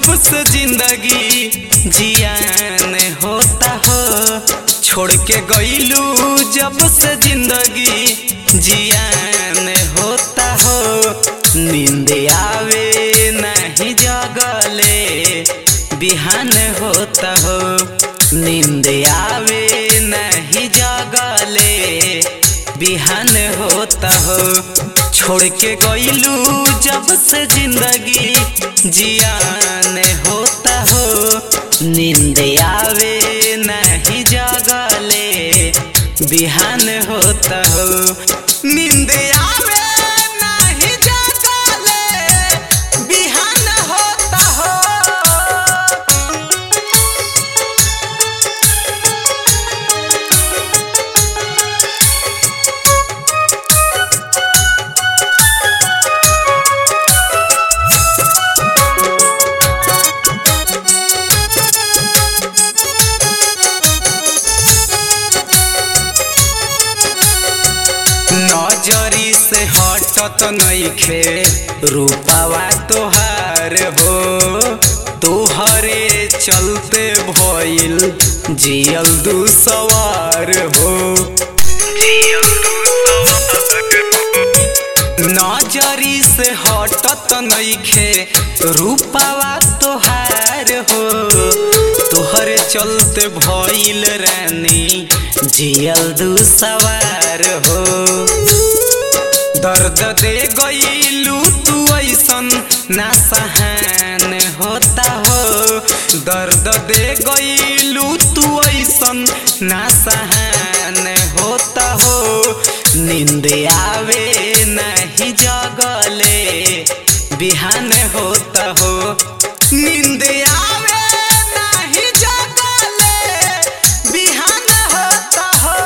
जब से जिंदगी जियान होता हो छोड़ के गईलू जब से जिंदगी जियान होता हो नींद आवे नहीं जगले बिहान होता हो नींद आवे नहीं जगले बिहान होता हो छोड़ के गईलू जब से जिंदगी जियान होता हो नींद आवे नहीं जगले बिहान होता हो नींद आवे नहीं जगले बिहान होता हो नजरी से हटत नइखे रूपावा तोहार हो तोहरे चलते भइल जियल दू सवार हो नजरी से हटत नइखे रूपावा तोहार हो तोहरे चलते भइल रानी जियल दू सवार हो दर्द दे गईलू तू ऐसन ना सहन होता हो दर्द दे गईलू तू ऐसन ना सहन होता हो नींद आवे नहीं जगले बिहान होता हो नींद आवे नहीं जगले बिहान होता हो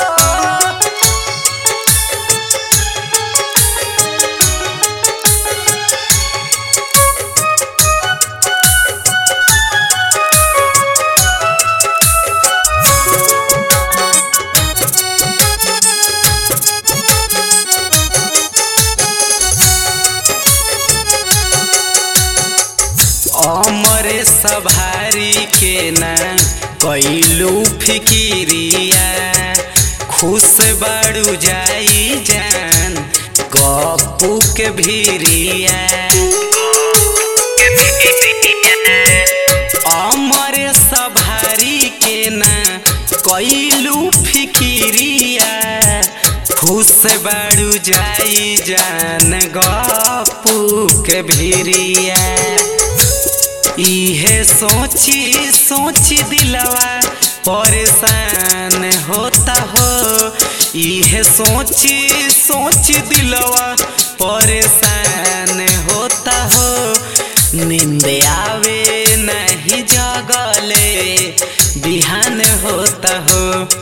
अमरे सभारी के ना कैलू फिकिरिया खुश बाड़ू जाई जान गप्पू के भीरिया अमरे सभारी के ना कैलू फिकिरिया खुश बाड़ू जाई जान गप्पू के भीरिया इहे सोची सोची दिलवा परेशान होता हो इहे सोची सोची दिलवा परेशान होता हो नींद आवे नहीं जगले बिहान होता हो